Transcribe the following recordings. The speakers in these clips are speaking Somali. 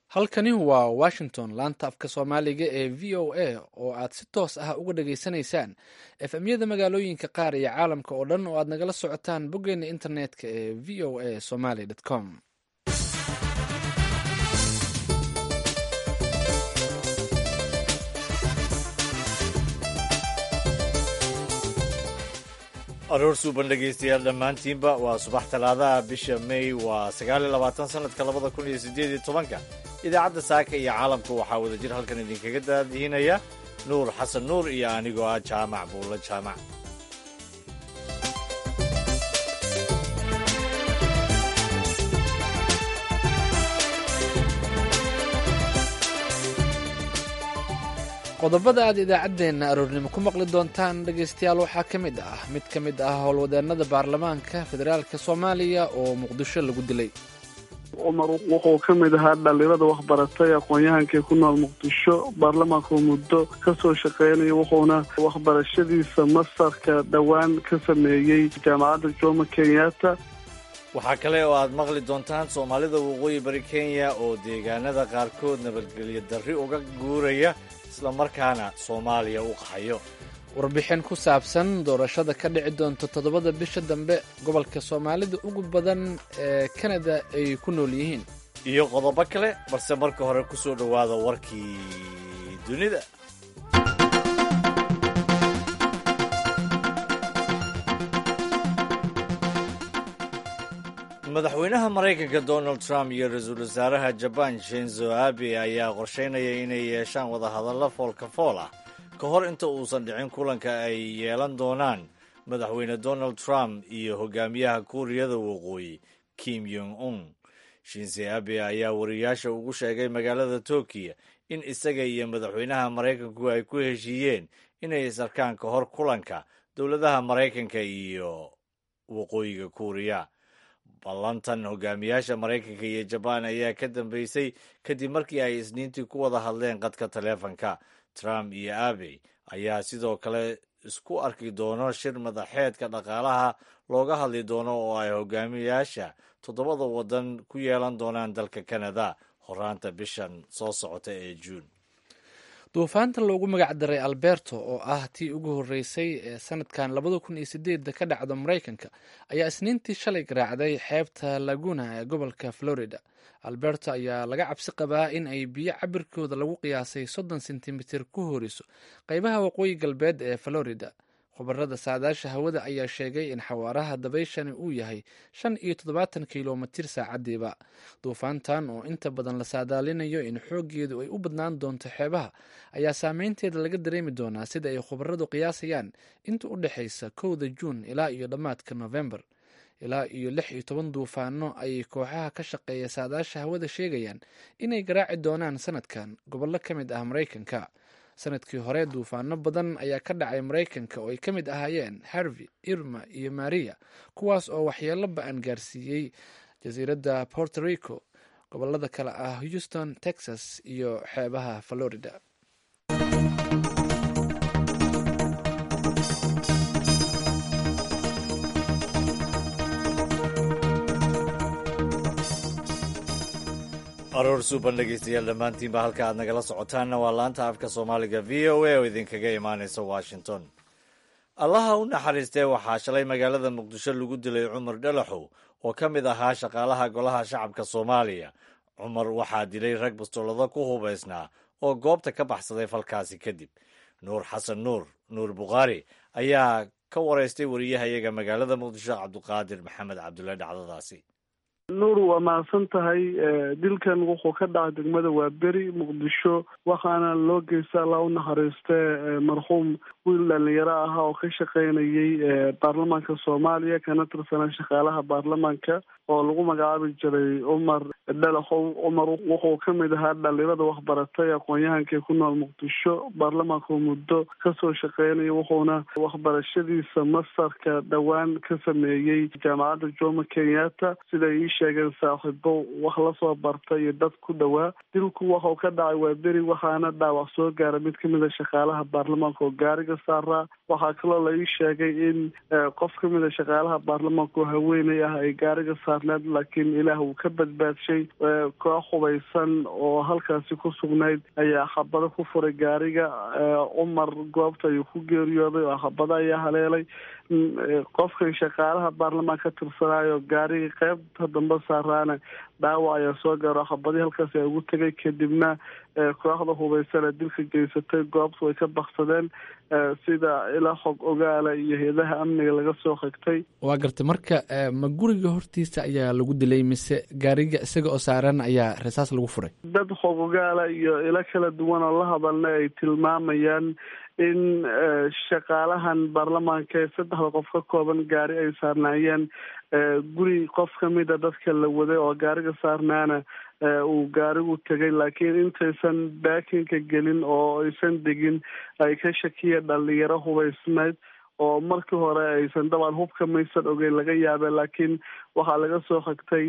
halkani waa washington laanta afka soomaaliga ee v o a oo aad si toos ah uga dhageysanaysaan efemyada magaalooyinka qaar iyo caalamka oo dhan oo aad nagala socotaan boggeena internetka ee v o a somaly com aroor suuban dhegaystayaal dhammaantiinba waa subax talaadaha bisha may waa sagaal iyo labaatan sanadka labada kun iyo siddeed iyo tobanka idaacadda saaka iyo caalamka waxaa wada jir halkan idinkaga daadihinaya nuur xasan nuur iyo anigoo ah jaamac buulla jaamac qodobada aad idaacaddeenna aroornimo ku maqli doontaan dhegaystayaal waxaa ka mid ah mid ka mid ah howlwadeenada baarlamaanka federaalk soomaaliya oo muqdisho lagu dilay cumar wuxuu ka mid ahaa dhalinyarada waxbaratay aqoon-yahankii ku nool muqdisho baarlamaanku muddo ka soo shaqeynaya wuxuuna waxbarashadiisa masarka dhowaan ka sameeyey jaamacadda jomo kenyatta waxaa kale oo aad maqli doontaan soomaalida waqooyi bari kenya oo deegaanada qaarkood nabadgelyo darri uga guuraya islamarkaana soomaaliya u qaxayo warbixin ku saabsan doorashada ka dhici doonta toddobada bisha dambe gobolka soomaalida ugu badan ee kanada ay ku nool yihiin iyo qodobo kale balse marka hore ku soo dhowaada warkii dunida madaxweynaha maraykanka donald trump iyo ra-iisul wasaaraha jaban shenzo abe ayaa qorsheynaya inay yeeshaan wadahadallo foolka fool ah ka hor inta uusan dhicin kulanka ay yeelan doonaan madaxweyne donald trump iyo hogaamiyaha kuuriyada waqooyi kim yong un shinze abe ayaa wariyaasha ugu sheegay magaalada tokiyo in isaga iyo madaxweynaha maraykanku ay ku heshiiyeen inay isarkaan ka hor kulanka dowladaha maraykanka iyo waqooyiga kuuriya ballantan hogaamiyaasha maraykanka iyo jabaan ayaa ka dambeysay kadib markii ay isniintii ku wada hadleen qadka taleefanka trump iyo abe ayaa sidoo kale isku arki doono shir madaxeedka dhaqaalaha looga hadli doono oo ay hogaamiyaasha toddobada waddan ku yeelan doonaan dalka kanada horaanta bishan soo socota ee juun duufaanta loogu magac daray alberto oo ah tii ugu horreysay ee sanadkan labada kun iyo sideedda ka dhacdo maraykanka ayaa isniintii shalay garaacday xeebta laguna ee gobolka florida alberto ayaa laga cabsi qabaa in ay biyo cabirkooda lagu qiyaasay soddon sentimitir ku horiso qeybaha waqooyi galbeed ee florida khubarada saadaasha hawada ayaa sheegay in xawaaraha dabayshani uu yahay shan iyo toddobaatan kilomitir saacadiiba duufaantan oo inta badan la saadaalinayo in xooggeedu ay u badnaan doonto xeebaha ayaa saameynteeda laga dareemi doonaa sida ay khubaradu qiyaasayaan inta u dhexaysa kowda juun ilaa iyo dhammaadka novembar ilaa iyo lix iyo toban duufaano ayay kooxaha ka shaqeeya saadaasha hawada sheegayaan inay garaaci doonaan sanadkan gobollo ka mid ah maraykanka sanadkii hore duufaano badan ayaa ka dhacay maraykanka oo ay ka mid ahaayeen harvey irma iyo maria kuwaas oo waxyeelo ba-an gaarsiiyey jasiiradda porto rico gobolada kale ah houston texas iyo xeebaha florida aroor suuban dhegaystayaal dhammaantiinba halka aad nagala socotaanna waa laanta afka soomaaliga v o a oo idinkaga imaanaysa washington allaha u naxariistee waxaa shalay magaalada muqdisho lagu dilay cumar dhalaxow oo ka mid ahaa shaqaalaha golaha shacabka soomaaliya cumar waxaa dilay rag bastoolado ku hubaysnaa oo goobta ka baxsaday falkaasi kadib nuur xasan nuur nuur bukhaari ayaa ka waraystay wariyahayaga magaalada muqdisho cabduqaadir maxamed cabdulle dhacdadaasi nuur waa mahadsan tahay dilkan wuxuu ka dhacay degmada waaberi muqdisho waxaana loo geysta allah u naxariiste marxuum wiil dhalinyaro ahaa oo ka shaqeynayay baarlamaanka soomaaliya kana tirsanaa shaqaalaha baarlamaanka oo lagu magacaabi jiray cumar dhalaxow cumar wuxuu ka mid ahaa dhalinyarada waxbaratay aqoon-yahankii ku nool muqdisho baarlamaanku muddo ka soo shaqeynaya wuxuuna waxbarashadiisa masarka dhowaan ka sameeyey jaamacadda jomo kenyatta siday ii sheegeen saaxiibo wax lasoo barta iyo dad ku dhowaa dilku waxau ka dhacay waa beri waxaana dhaawac soo gaara mid kamid a shaqaalaha baarlamaanka oo gaariga saaraa waxaa kaloo la ii sheegay in qof kamid a shaqaalaha baarlamaanka oo haweeney ah ay gaariga saarneed laakiin ilaah uu ka badbaadshay koox hubaysan oo halkaasi ku sugnayd ayaa xabado ku furay gaariga cumar goobta ayuu ku geeriyooday oo xabado ayaa haleelay qofkan shaqaalaha baarlamaanka ka tirsanaayo gaariga qeybta dambe saaraana dhaawac ayaa soo gaaro xabadii halkaas ay ugu tegay kadibna kooxda hubaysan ee dilka geysatay goobtu way ka baksadeen sida ilaa xog ogaala iyo hay-adaha amniga laga soo xigtay waa gartay marka ma guriga hortiisa ayaa lagu dilay mise gaariga isaga oo saaran ayaa rasaas lagu furay dad xog ogaala iyo ilo kala duwan oo la hadalna ay tilmaamayaan in shaqaalahan baarlamaanka ee saddexda qof ka kooban gaari ay saarnaayeen guri qof kamid a dadka la waday oo gaariga saarnaana uu gaarigu tegay laakiin intaysan baakinka gelin oo aysan degin ay ka shakiya dhalinyaro hubaysnayd oo markii hore aysan dabcan hubka maysan ogeyn laga yaabe laakiin waxaa laga soo xigtay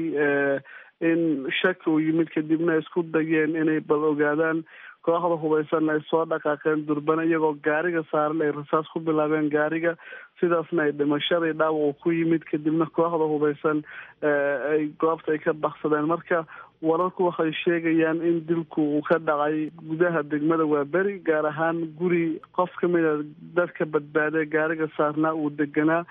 in shaki uu yimid kadibna isku dayeen inay bal ogaadaan kooxda hubaysan ay soo dhaqaaqeen durbana iyagoo gaariga saaran ay rasaas ku bilaabeen gaariga sidaasna ay dhimashadii dhaawacu ku yimid kadibna kooxda hubaysan ay goobta ay ka baksadeen marka wararku waxay sheegayaan in dilku uu ka dhacay gudaha degmada waaberi gaar ahaan guri qof kamid a dadka badbaadee gaariga saarnaa uu deganaa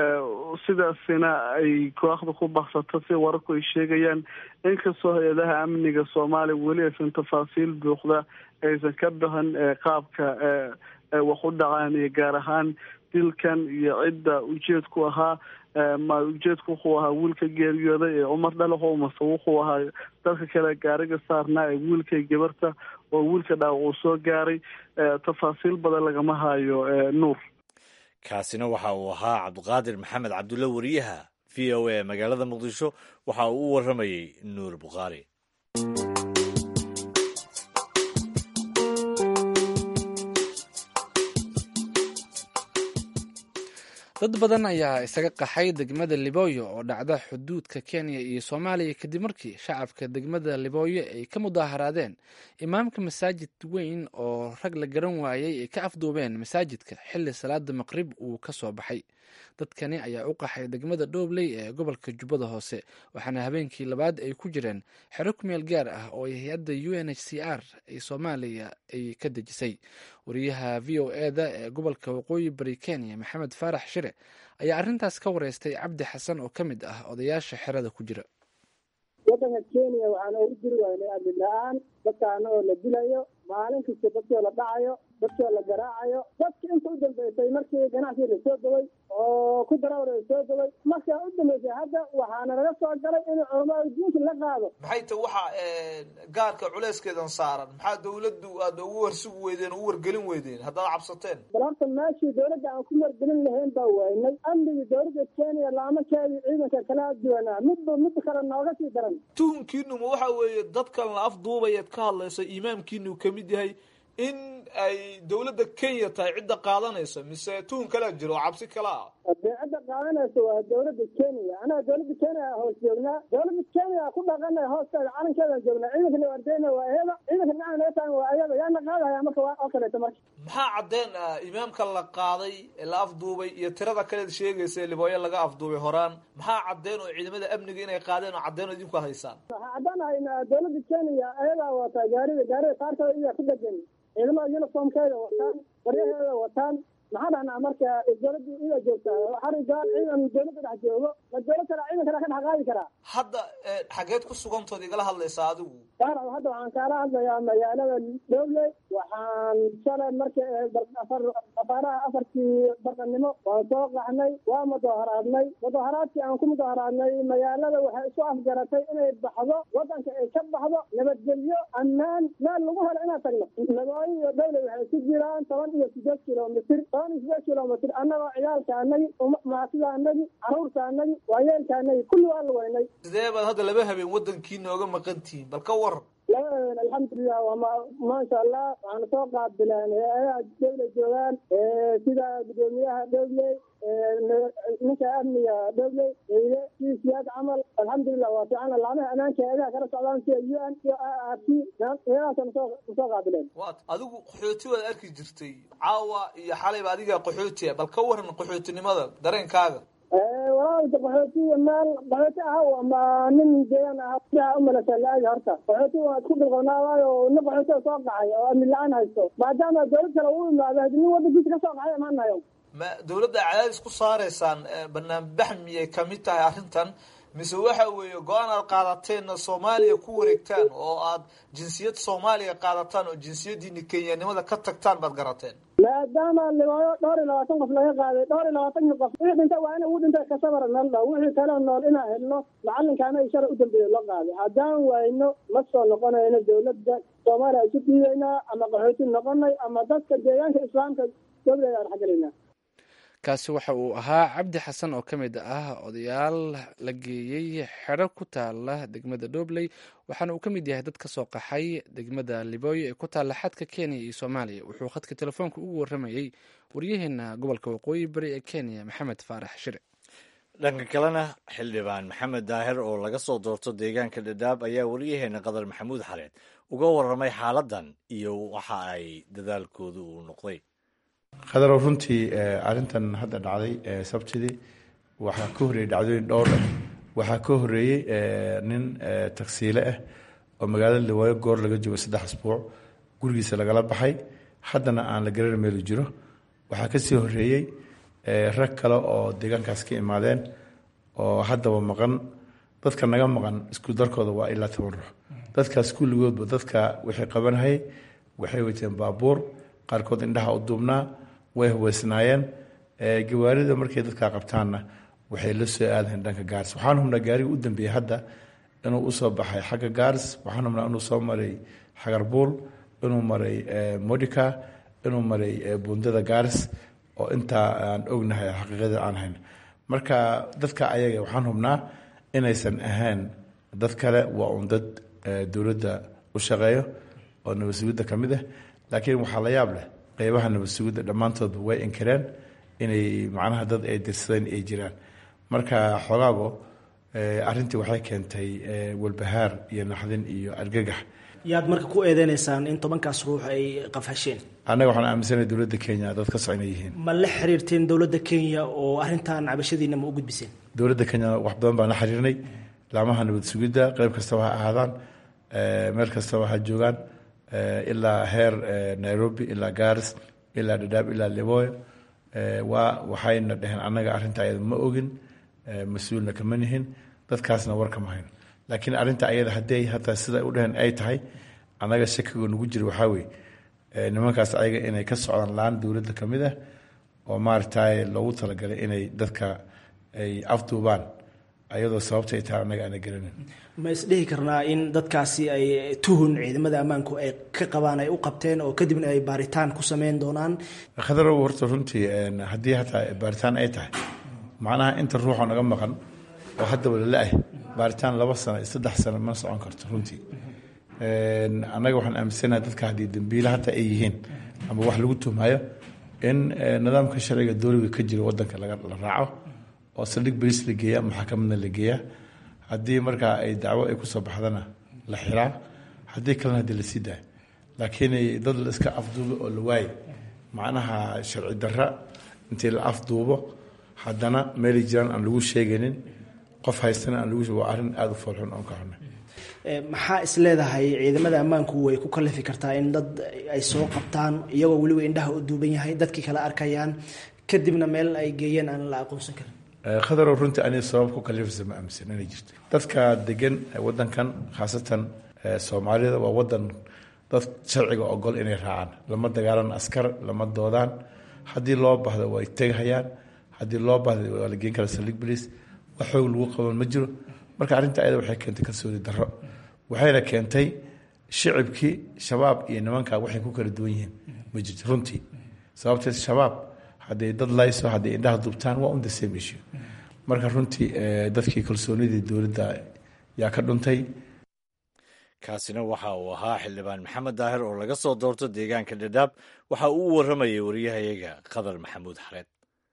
sidaasina ay kooxda ku baksato si wararku ay sheegayaan inkastoo hay-adaha amniga soomaaliya weli aysan tafaasiil buuxda aysan ka bixin qaabka wax u dhacaan iyo gaar ahaan dilkan iyo cidda ujeedku ahaa ma ujeedku wuxuu ahaa wiilka geeriyooday ee cumar dhalaxo mase wuxuu ahaa dadka kale gaariga saarnaa ee wiilkay gabarta oo wiilka dhaawac uu soo gaaray tafaasiil badan lagama hayo nuur kaasina waxa uu ahaa cabdiqaadir maxamed cabdulle wariyaha v o a magaalada muqdisho waxa uu u waramayey nuur bukhaari dad badan ayaa isaga qaxay degmada libooyo oo dhacda xuduudka kenya iyo soomaaliya kadib markii shacabka degmada libooyo ay ka mudaaharaadeen imaamka masaajid weyn oo rag la garan waayey ay ka afduubeen masaajidka xilli salaada maqrib uu ka soo baxay dadkani ayaa u qaxay degmada dhoobley ee gobolka jubbada hoose waxaana habeenkii labaad ay ku jireen xero kumeel gaar ah oo hay-adda u n h c r ee soomaaliya ay ka dejisay wariyaha v o e da ee gobolka waqooyi bari kenya maxamed faarax shire ayaa arrintaas ka wareystay cabdi xasan oo ka mid ah odayaasha xerada ku jira waddanka kenya waxaan ugu jiri waynay amni la-aan dadkaana oo la dilayo maalin kasta dadkoo la dhacayo dadkoo la garaacayo dadki inta u dambeysay markii ganacsiga la soo daway oo ku darawar la soo daway markaa u dambeysay hadda waxaana laga soo galay in culamaa diinka la qaado maxay ta waxa gaarka culeyskeedan saaran maxaa dawladdu aad ugu warsugi weydeen o u wargelin weydeen haddaad cabsateen bal horta meeshii dawladda aan ku wargelin lahayn baa waynay amnigii dawladda kenya laamakeedii ciidanka kala duwanaa midba mid kale nooga sii daran tuhunkiinu ma waxa weeye dadkan la afduubayaad ka hadlaysa imaamkiinu kamid yahay in ay dawladda kenya tahay cidda qaadanaysa mise tuhun kalea jiro oo cabsi kala ah dee cidda qaadanaysa waa dawladda kenya anaga dawladda kenya hoos joognaa dawladda kenya ku dhaqana hoosteeda calankeedaan joognaa ciidanka la wardeyna waa iyada ciidanka dhinaca naga taagan waa iyada yaana qaadaya marka waa oo kaleeto marka maxaa caddeen ah imaamka la qaaday ee la afduubay iyo tirada kaleed sheegaysa ee libooyo laga afduubay horaan maxaa caddeen oo ciidamada amniga inay qaadeen oo caddeen oo idinku haysaan waxaa caddaanahaynaa dawladda kenya ayadaa wataa gaarida gaarida qaarkooda iyaa ku dhegan ciidamada uniformkeeda wataan waryaheeda wataan maxaa dhahnaa marka dawladda ida joogtaa xarigaan ciidan dawladda dhex joogo ma dawlad kale ciidan kale ka dhex qaadi karaa hadda xageed ku sugantood igala hadlaysaa adigu saaraw hadda waxaan kaala hadlayaa magaalada dhowley waxaan shalay marka afar afaaraha afartii barqanimo waan soo qaxnay waa mudaharaadnay mudaharaadkii aan ku mudaharaadnay magaalada waxay isu afgaratay inay baxdo wadanka ay ka baxdo nabadgelyo ammaan meel lagu helo inaan tagno nabooyo iyo dhowley waxay ku jiraan toban iyo sideed kilomitr toban iyo sideed kilomitr annagoo ciyaalka anagi maasida anagi caruurta anagi waayeelka anagi kulli waa lugeynay sidee baad hadda laba habeen wadankiina oga maqan tihiin bal ka waran labadeena alxamdulilah waa ma maasha allah waxaana soo qaabileen hay-adaha dowla joogaan sida gudoomiyaha dowley ninka amniga dowley eyle siisiyaad camal alxamdulilah waa fiican laamaha ammaanka hay-adaha kala socdaan sida u n iyo r t hay-adahaasa nasoo nasoo qaabileen waat adigu qaxooti waad arki jirtay caawa iyo xalayba adiga qaxooti bal ka waran qaxootinimada dareenkaaga walaalka qaxootiga meel qaxooti ah ama nin deegaan ah sidaa umalasa la-aadi horta qaxooti waa isku bilqonaawaayo nin qaxootiga soo qacay oo amni la-aan haysto maadaama dowlad kale uu imaado hadi nin wadankiisa ka soo qacay imaanayo ma dawladda cadaadis ku saaraysaan banaanbax miyay kamid tahay arrintan mise waxa weeye go-aan aad qaadateena soomaaliya ku wareegtaan oo aad jinsiyad soomaaliya qaadataan oo jinsiyadiini kenyanimada ka tagtaan baad garateen maadaama libaayo dhowr iyo labaatan qof laga qaaday dhowr iyo labaatan qof wixii dhintay waa ina ugu dhintay kasabara meel dhow wixii kale nool inaan helno macalinkaana i shalay u dambeeya loo qaaday haddaan wayno ma soo noqonayno dawladda soomaaliya isu dhiibaynaa ama qaxooti noqonay ama dadka deegaanka islaamka dowlada aan xagelaynaa kaasi waxa uu ahaa cabdi xasan oo ka mid ah odayaal la geeyey xero ku taala degmada dhobley waxaana uu ka mid yahay dad ka soo qaxay degmada libooyo ee ku taalla xadka kenya iyo soomaaliya wuxuu khadka telefoonka ugu warramayey waryaheena gobolka waqooyi bari ee kenya maxamed faarax shire dhanka kalena xildhibaan maxamed daahir oo laga soo doorto deegaanka dhadhaab ayaa waryaheena qadar maxamuud xareed uga warramay xaaladdan iyo waxa ay dadaalkoodu uu noqday khadarow runtii arrintan hadda dhacday sabtidii waxaa ka horreeyey dhacdooyin dhowr ah waxaa ka horreeyey nin tagsiile ah oo magaalada liwaayo goor laga joogo saddex asbuuc gurigiisa lagala baxay haddana aan la garan meelu jiro waxaa kasii horreeyey rag kale oo deegaankaas ka imaadeen oo haddaba maqan dadka naga maqan isku darkooda waa ilaa toban ruux dadkaas kulligoodba dadka waxay qabanhayay waxay wateen baabuur qaarkood indhaha u duubnaa way hubaysnaayeen gawaarida markay dadkaa qabtaanna waxay la soo aadayen dhanka gaaris waxaan hubnaa gaariga u dambeeyey hadda inuu usoo baxay xagga gaaris waxaan hubnaa inuu soo maray xagarbuul inuu maray modica inuu maray buundada gaaris oo intaa aan ognahay xaqiiqada aan hayn marka dadka ayaga waxaan hubnaa inaysan ahayn dad kale waa un dad dowladda u shaqeeyo oo nabadsugidda ka mid ah laakiin waxaa la yaab leh qeybaha nabadsugidda dhammaantoodba way inkireen inay macnaha dad ay dirsadeen ay jiraan marka xogaago arrintii waxay keentay walbahaar iyo naxdin iyo argagax yaad marka ku eedeynaysaan in tobankaas ruux ay qafhasheen annaga waxaan aaminsanahay dowladda kenya dad ka socon yihiin ma la xiriirteen dowladda kenya oo arrintan cabashadiina ma u gudbiseen dowladda kenya wax badan baan la xiriirnay laamaha nabad sugidda qeyb kastaba ha ahaadaan meel kastaba ha joogaan ilaa heer nairobi ilaa garis ilaa dhadhaab ilaa liboyo waa waxayna dheheen annaga arrinta ayada ma ogin mas-uulna kama nihin dadkaasna war kama hayno laakiin arrinta ayada hadday hataa sida u dheheen ay tahay annaga shakiga nagu jira waxaa weeye nimankaas ayaga inay ka socdaan laan dowladda ka mid ah oo maaragtay loogu talagalay inay dadka ay afduubaan ayadoo sababtay tahay annaga aana garanin ma isdhihi karnaa in dadkaasi ay tuhun ciidamada ammaanku ay ka qabaan ay u qabteen oo kadibna ay baaritaan ku sameyn doonaan khadarow horta runtii haddii hataa baaritaan ay tahay macnaha inta ruuxoo naga maqan oo haddaba lala-ah baaritaan laba sano saddex sano ma socon karto runtii annaga waxaan aaminsanaha dadka haddii dambiile hataa ay yihiin ama wax lagu tuhmayo in nidaamka sharciga dowliga ka jira wadanka la raaco oo saldhig beriis la geeya maxakamadna la geeyaa haddii markaa ay dacwo ay kusoo baxdana la xiraa haddii kalena hadii lasii daayo laakiin dad la iska afduubo oo la waayo macnaha sharci darra intii la afduubo haddana meelay jiraan aan lagu sheegaynin qof haystana aan lagu waa arrin aada u foolxun oon ka xunay maxaa is leedahay ciidamada ammaanku way ku kalifi kartaa in dad ay soo qabtaan iyagoo weliba indhaha u duuban yahay dadkii kala arkayaan kadibna meel ay geeyeen aan la aqoonsan karin khadarow runtii aniga sabab ku kalifaysa ma aaminsan inay jirto dadka degan wadankan khaasatan soomaalida waa wadan dad sharciga ogol inay raacaan lama dagaalan askar lama doodaan haddii loo bahdo way tegahayaan haddii loo bahdo waa la geen kara saldhig boliis wax xoog lagu qaban ma jiro marka arrinta ayada waxay keentay kalsooni darro waxayna keentay shicibkii shabaab iyo nimanka waxay ku kala duwan yihiin ma jirto runtii sababtee shabaab hadday dad layso hadday indhaha dubtaan waa un the same issue marka runtii dadkii kalsoonidii dowladda yaa ka dhuntay kaasina waxa uu ahaa xildhibaan maxamed daahir oo laga soo doorto deegaanka dhadhaab waxa uu u warramayay wariyahayaga qadar maxamuud xareed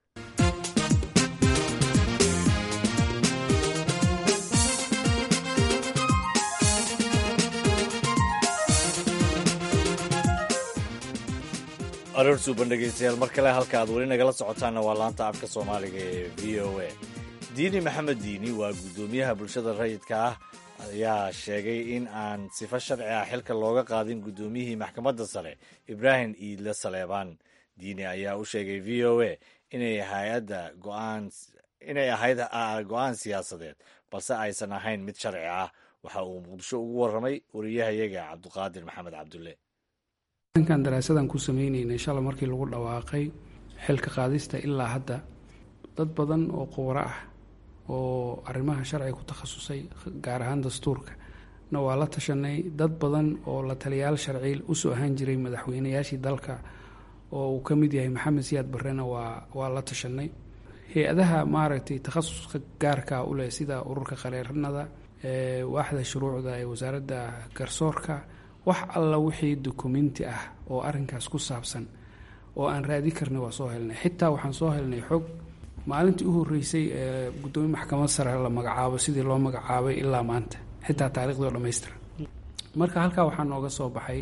aroor suuban dhegeystayaal mar kale halka aad weli nagala socotaanna waa laanta afka soomaaliga ee v o a diini maxamed diini waa guddoomiyaha bulshada rayidka ah ayaa sheegay in aan sifo sharci ah xilka looga qaadin guddoomiyihii maxkamadda sare ibraahim iidle saleebaan diini ayaa u sheegay v o a inay hay-adda go'aan inay ahayd go-aan siyaasadeed balse aysan ahayn mid sharci ah waxa uu muqdisho ugu warramay wariyahayaga cabdiqaadir maxamed cabdulle kan daraasadan ku sameynayna shala markii lagu dhawaaqay xilka qaadista ilaa hadda dad badan oo qubaro ah oo arrimaha sharciga ku takhasusay gaar ahaan dastuurka na waa la tashanay dad badan oo la taliyaal sharci usoo ahaan jiray madaxweynayaashii dalka oo uu ka mid yahay maxamed siyaad barrena waa waa la tashanay hay-adaha maaragtay takhasuska gaarka u leh sida ururka qareeranada waaxda shuruucda ee wasaaradda garsoorka wax alla wixii dukumenti ah oo arrinkaas ku saabsan oo aan raadi karnay waa soo helnay xitaa waxaan soo helnay xog maalintii u horreysay ee guddoomiye maxkamad sare la magacaabo sidii loo magacaabay ilaa maanta xitaa taariikhdii oo dhammaystiran marka halkaa waxaa nooga soo baxay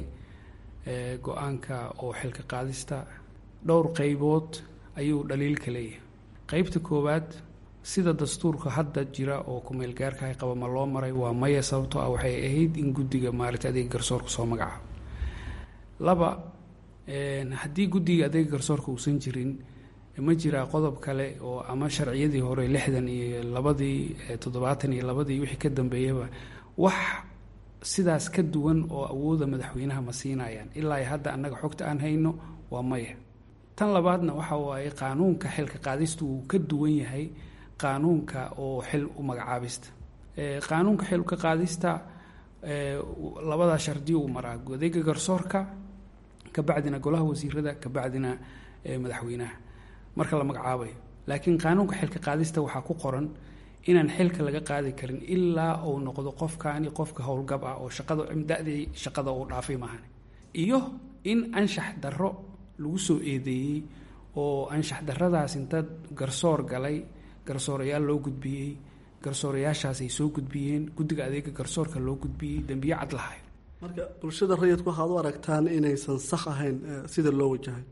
go-aanka oo xilka qaadista dhowr qeybood ayuu dhaliilka leeyahay qeybta koowaad sida dastuurka hadda jira oo kumeel gaarkahay qaba ma loo maray waa maya sababtoo ah waxay ahayd in guddiga maaragtay adeega garsoorka soo magacaabo laba haddii guddiga adeega garsoorka uusan jirin ma jiraa qodob kale oo ama sharciyadii hore lixdan iyo labadii toddobaatan iyo labadii wixii ka dambeeyaba wax sidaas ka duwan oo awooda madaxweynaha ma siinayaan ilaa hadda annaga xogta aan hayno waa maya tan labaadna waxa waaye qaanuunka xilka qaadista wuu ka duwan yahay qaanuunka oo xil u magacaabista qaanuunka xil ka qaadista labadaa shardi uu maraa adeega garsoorka kabacdina golaha wasiirada kabacdina madaxweynaha marka la magacaabayo laakiin qaanuunka xilka qaadista waxaa ku qoran inaan xilka laga qaadi karin ilaa uu noqdo qofkaani qofka howlgab ah oo shaqada da-dii shaqada uu dhaafay maahan iyo in anshax darro lagu soo eedeeyey oo anshax darradaas inta garsoor galay garsoorayaal loo gudbiyey garsoorayaashaas ay soo gudbiyeen guddiga adeega garsoorka loo gudbiyey dembiyo cad lahayn marka bulshada rayidku waxaad u aragtaan inaysan sax ahayn sida loo wajahay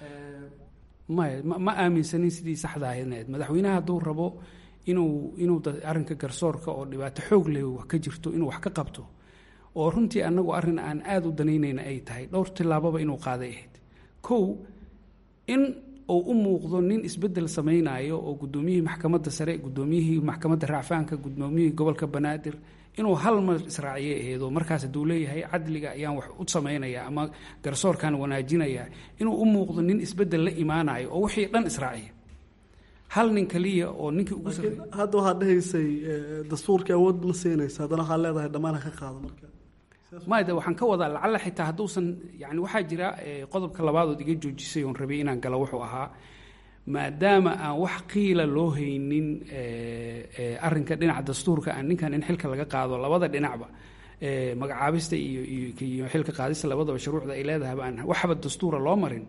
maya ma aaminsanin sidii saxda ahaydneed madaxweynaha hadduu rabo inuu inuu arrinka garsoorka oo dhibaato xoog leh ka jirto inuu wax ka qabto oo runtii annagu arrin aan aada u danaynayna ay tahay dhowr tillaababa inuu qaaday ahayd kow in uu u muuqdo nin isbeddel samaynayo oo guddoomiyihii maxkamadda sare guddoomiyihii maxkamadda racfaanka guddoomiyihii gobolka banaadir inuu hal mar israaciye aheedo markaas hadduu leeyahay cadliga ayaan wax u samaynaya ama garsoorkan wanaajinaya inuu u muuqdo nin isbeddel la imaanayo oo wixii dhan israaciya hal nin kaliya oo ninkii ugu sarreeyay hadda waxaad dhahaysay dastuurkii awood ma siinaysa haddana waxaad leedahay dhammaan ha ka qaado marka made waxaan ka wadaa lacalla xitaa hadduusan yani waxaa jira qodobka labaadood iga joojisay oon rabay inaan galo wuxuu ahaa maadaama aan wax qiila loo haynin arinka dhinaca dastuurka aan ninkan in xilka laga qaado labada dhinacba magacaabista iyo iyo xilka qaadista labadaba shuruucda ay leedahayba aan waxba dastuura loo marin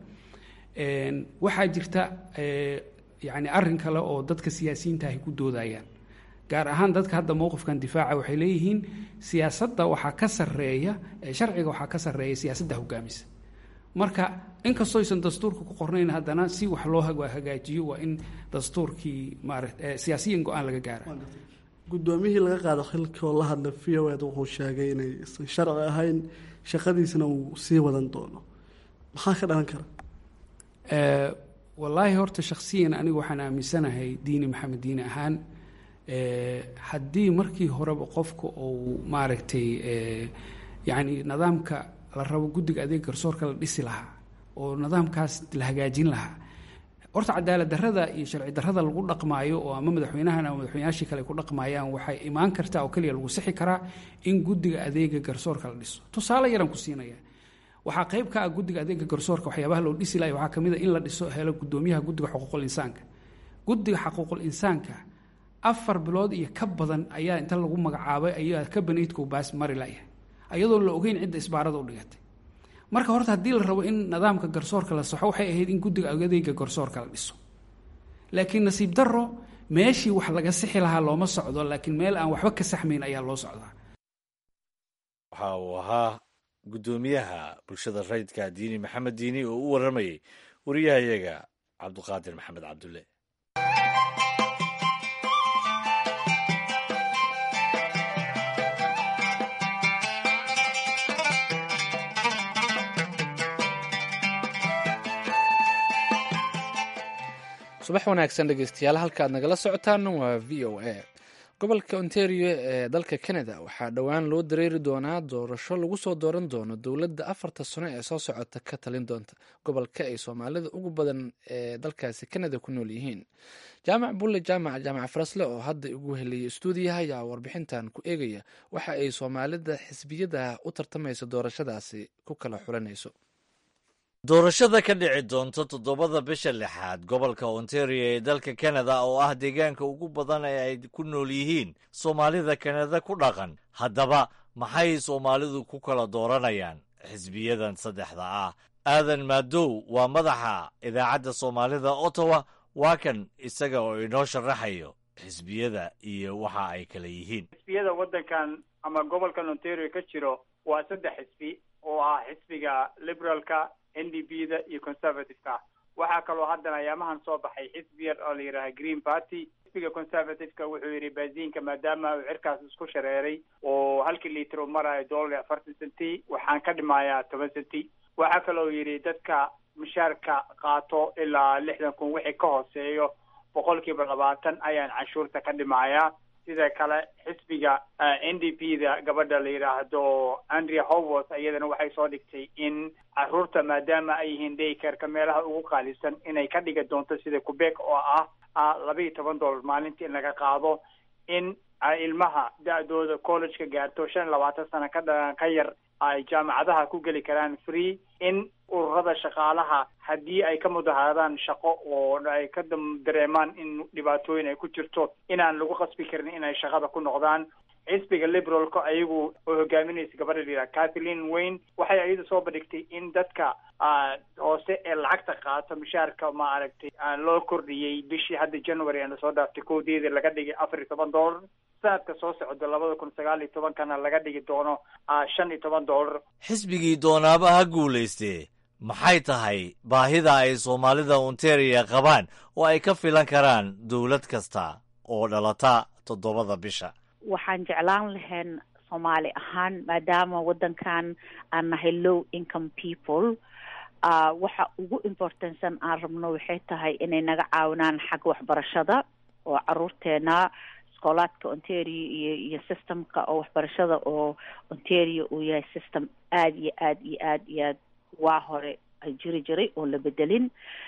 waxaa jirta yani arin kale oo dadka siyaasiyiinta ay ku doodayaan gaar ahaan dadka hadda mowqifkan difaaca waxay leeyihiin siyaasadda waxaa ka sareeya sharciga waxaa ka sarreeya siyaasadda hogaamisa marka inkastoo aysan dastuurka ku qornayn haddana si wax loo hagaajiyo waa in dastuurkii maara siyaasiyan go-aan laga gaara guddoomiyihii laga qaado xilkoo la hadla v o ed wuxuu sheegay inaysan sharci ahayn shaqadiisna uu sii wadan doono maxaa ka dhalan kara wallaahi horta shaksiyan anigu waxaan aaminsanahay diini maxamed diini ahaan haddii markii horeba qofka uu maaragtay yacni nidaamka la rabo guddiga adeeg garsoorka la dhisi lahaa oo nidaamkaas la hagaajin lahaa horta cadaalad darrada iyo sharci darrada lagu dhaqmaayo oo ama madaxweynahan ama madaxweynayaashii kale ku dhaqmaayaan waxay imaan kartaa oo keliya lagu sixi karaa in guddiga adeega garsoorka la dhiso tusaale yaran ku siinaya waxaa qayb ka ah guddiga adeega garsoorka waxyaabaha loo dhisi lahay waxaa kamid a in la dhiso helo guddoomiyaha guddiga xuquuqul insaanka guddiga xuquuqul insaanka afar bilood iyo ka badan ayaa inta lagu magacaabay ayaa ka banaydkau baas mari layahay ayadoo la ogeyn cidda isbaarada u dhigatay marka horta haddii la rabo in nidaamka garsoorka la saxo waxay ahayd in guddiga adeega garsoorka la dhiso laakiin nasiib darro meeshii wax laga sixi lahaa looma socdo laakiin meel aan waxba ka saxmayn ayaa loo socdaa waxa uu ahaa guddoomiyaha bulshada rayidka diini maxamed diini oo u warramayay wariyahayaga cabduqaadir maxamed cabdulle subax wanaagsan dhegeystayaal halka aad nagala socotaan waa v o a gobolka ontario ee dalka canada waxaa dhowaan loo dareeri doonaa doorasho lagu soo dooran doono dowladda afarta sano ee soo socota ka talin doonta gobolka ay soomaalida ugu badan ee dalkaasi canada ku nool yihiin jaamac bulle jaamac jaamac farasle oo hadda ugu heliyay stuudiyaha ayaa warbixintan ku eegaya waxa ay soomaalida xisbiyada u tartamaysa doorashadaasi ku kala xulanayso doorashada ka dhici doonta toddobada bisha lixaad gobolka ontario ee dalka kanada oo ah deegaanka ugu badan ee ay ku nool yihiin soomaalida kanada ku dhaqan haddaba maxay soomaalidu ku kala dooranayaan xisbiyadan saddexda ah aadan maadow waa madaxa idaacadda soomaalida ottawa waa kan isaga oo inoo sharaxayo xisbiyada iyo waxa ay kala yihiin xisbiyada waddankan ama gobolkan ontario ka jiro waa saddex xisbi oo ah xisbiga liberaalka n d b da iyo conservative-ka waxaa kaloo haddana ayaamahan soo baxay xisbi yar oo la yidhaaha green party xisbiga conservative-ka wuxuu yidhi baasiinka maadaama uu cirkaas isku shareeray oo halkii liiter u marayo dollar iyo afartan centi waxaan ka dhimayaa toban centi waxaa kaloo yidhi dadka mushaarka qaato ilaa lixdan kun wixii ka hooseeyo boqolkiiba labaatan ayaan canshuurta ka dhimayaa sida kale xisbiga n d p da gabadha la yidhaahdo andrea howworth iyadana waxay soo dhigtay in caruurta maadaama ay yihiin daycareka meelaha ugu qaalisan inay ka dhigi doonto sida quebec oo ah laba iyo toban dollar maalintii in laga qaado in ilmaha da-dooda collegeka gaarto shan iyo labaatan sano ka dha ka yar ay jaamacadaha ku geli karaan free in ururada shaqaalaha haddii ay ka mudaharadaan shaqo oo ay ka dareemaan in dhibaatooyin ay ku jirto inaan lagu qasbi karin inay shaqada ku noqdaan xisbiga liberalka ayagu oo hogaaminaysa gabadha la yidhaha kathleen wayne waxay iyada soo bandhigtay in dadka hoose ee lacagta qaato mushaarka ma aragtay loo kordhiyey bishii hadda january aan lasoo dhaaftay kowdeeda laga dhigay afar iyo toban dollar sanadka soo socda labada kun sagaal iyo tobankana laga dhigi doono shan iyo toban dollar xisbigii doonaaba ha guulaystee maxay tahay baahida ay soomaalida ontaria qabaan oo ay ka filan karaan dowlad kasta oo dhalata toddobada bisha waxaan jeclaan lahayn soomaali ahaan maadaama waddankan aan nahay low income people waxa ugu importantsan aan rabno waxay tahay inay naga caawinaan xagga waxbarashada oo caruurteena iskoolaadka ontario iyo iyo systemka oo waxbarashada oo ontario uu yahay system aada iyo aad iyo aad iyo aad waa hore ay jiri jiray oo la bedelin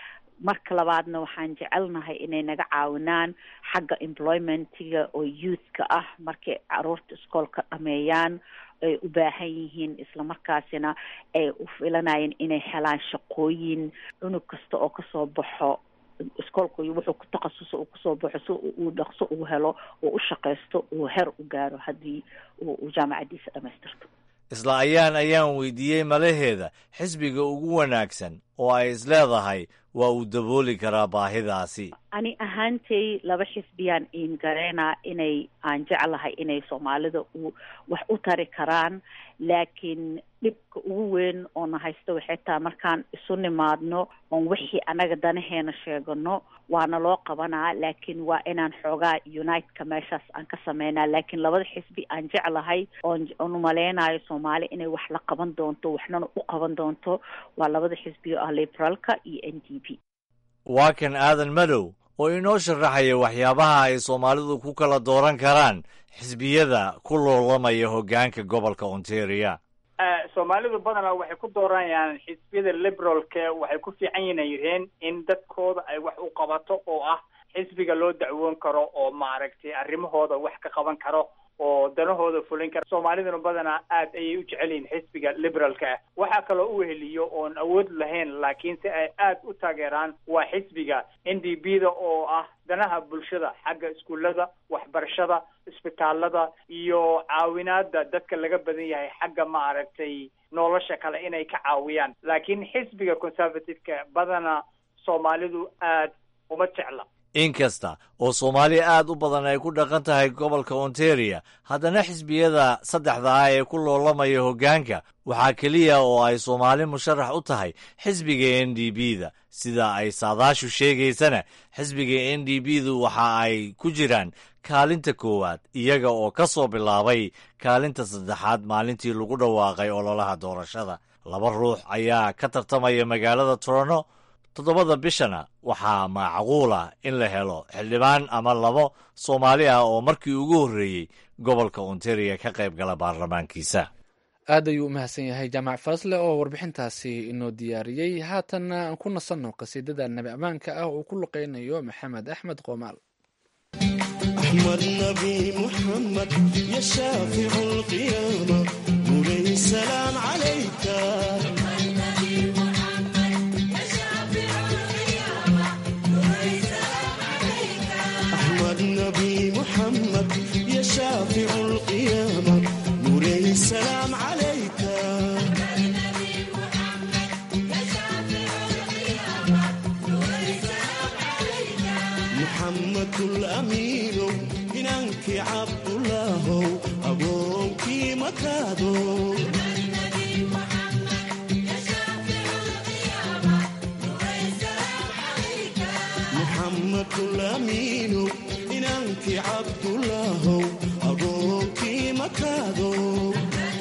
marka labaadna waxaan jecelnahay inay naga caawinaan xagga employmentiga oo youthka ah markay caruurta iskoolka dhameeyaan ay u baahan yihiin islamarkaasina ay u filanayeen inay helaan shaqooyin cunug kasta oo kasoo baxo iskoolka wuxuu ku takhasuso uu kusoo baxo si uu dhaqso uu helo oo u shaqaysto uu her u gaaro haddii uu jaamacadiisa dhamaystirto isla ayaan ayaan weydiiyey malaheeda xisbiga ugu wanaagsan oo ay isleedahay waa uu dabooli karaa baahidaasi ani ahaantay laba xisbiyaan iin gareynaa inay aan jeclahay inay soomaalida u wax u tari karaan laakiin dhibka ugu weyn oona haysto waxay tahay markaan isu nimaadno oon wixii anaga danaheena sheegano waana loo qabanaa laakiin waa inaan xoogaa uniteka meeshaas aan ka sameynaa laakiin labada xisbi aan jeclahay oon oon umaleynayo soomaali inay wax la qaban doonto waxnana u qaban doonto waa labada xisbi oo ah liberaalka iyo n d p waa kan aadan madow oo inoo sharaxaya waxyaabaha ay soomaalidu ku kala dooran karaan xisbiyada ku loolamaya hoggaanka gobolka ontaria soomaalidu badanaa waxay ku dooranayaan xisbiyada liberalka waxay ku fiican yinayireen in dadkooda ay wax u qabato oo ah xisbiga loo dacwoon karo oo maaragtay arrimahooda wax ka qaban karo oo danahooda fulin kara soomaaliduna badanaa aad ayay u jecel yihiin xisbiga liberalka ah waxaa kaloo u weheliyo oon awood lahayn laakiin si ay aad u taageeraan waa xisbiga n d b da oo ah danaha bulshada xagga iskuullada waxbarashada isbitaalada iyo caawinaada dadka laga badan yahay xagga ma aragtay nolosha kale inay ka caawiyaan laakiin xisbiga conservative-ka badana soomaalidu aad uma jecla inkasta oo soomaaliya aad u badan ay ku dhaqan tahay gobolka ontario haddana xisbiyada saddexda ah ee ku loolamaya hoggaanka waxaa keliya oo ay soomaali musharax u tahay xisbiga n d b da sida ay saadaashu sheegaysana xisbiga n d b du waxa ay ku jiraan kaalinta koowaad iyaga oo ka soo bilaabay kaalinta saddexaad maalintii lagu dhawaaqay ololaha doorashada laba ruux ayaa ka tartamaya magaalada toronto toddobada bishana waxaa macquul ah in la helo xildhibaan ama labo soomaali ah oo markii ugu horreeyey gobolka ontario ka qayb gala baarlamaankiisa aad ayuu u mahadsan yahay jaamac faasle oo warbixintaasi inoo diyaariyey haatanna aan ku nasanno qasiidada nabi ammaanka ah uu ku luqeynayo maxamed axmed qoomaal أحمد نبي محمد يا شافع القيامة نوري السلام عليك أحمد نبي محمد يا شافع القيامة نوري السلام عليك محمد الأمين إنك عبد الله أبوك مكادو محمد الأمين إنك عبد الله أبوك مكادو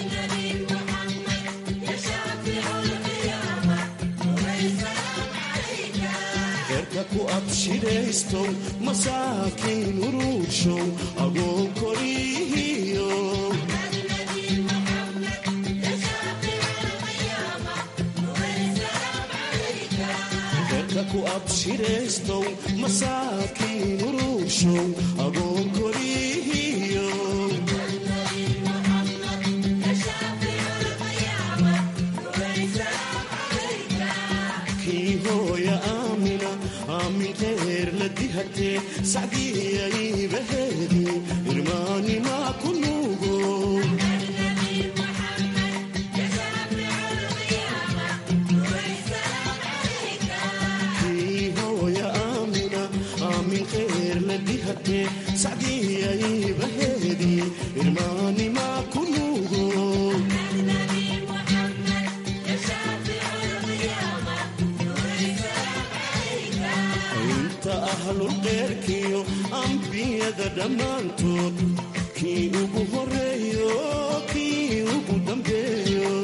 ku abshiraysto masaakiin uruurshow agoo korihiyo ku abshiraystow masaakiin uruurshow agoo korihiyo kii hooya aamina aamin reer la dihatee sacdiyaybaheedi irmaanimaa ku nuugo kii hooya aamina aamin reer la dihatee sacdiyaybaheedi irmaanimaa ku nuugo inta ahlulqeyrkiyo ambiyada dhammaantood kii ugu horeeyo kii ugu dambeeyo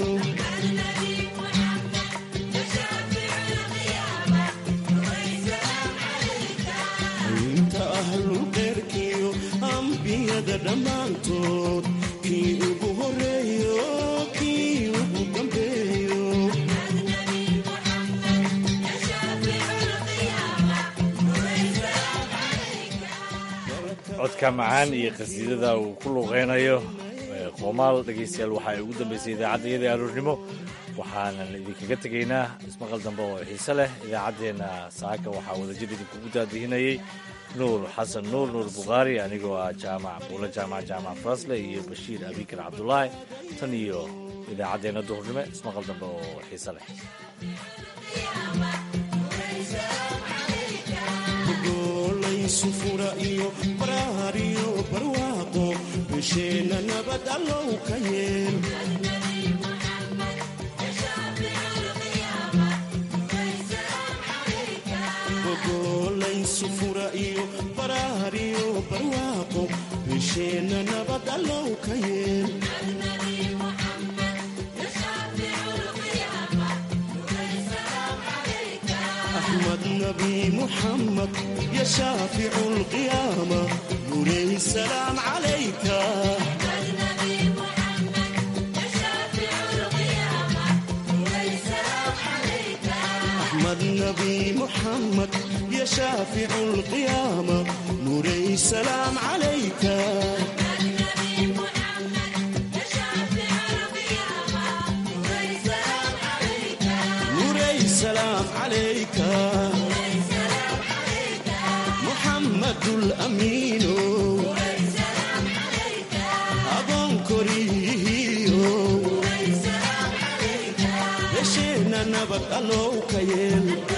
inta ahlulqeyrkiyo ambiyada dhammaantood kii ugu horeeyo kii ugu dambeeyo codka macaan iyo qasiidada uu ku luuqeynayo qoomaal dhegaystayaal waxaa ay ugu dambeysay idaacaddayadii aroornimo waxaanan idinkaga tegaynaa ismaqal dambe oo xiise leh idaacaddeenna saaka waxaa wadajir idinkugu daadihinayey nuur xasan nuur nuur bukhaari anigoo ah jaamac buulo jaamac jaamac farasle iyo bashiir abikar cabdulaahi tan iyo idaacaddeenna duhurnimo ismaqal dambe oo xiise leh sufura iyo baraar iyo barwaaqo bisheenna nabad allow ka yeel gogolay sufura iyo baraar iyo barwaaqo bisheenna nabad allow ka yeel أحمد نبي محمد يا شافع القيامة نوري السلام عليك أحمد نبي محمد يا شافع القيامة نوري السلام عليك نوري السلام عليك محمد dul amiino adoon koriyihiyo hesheenna nabad allow ka yeel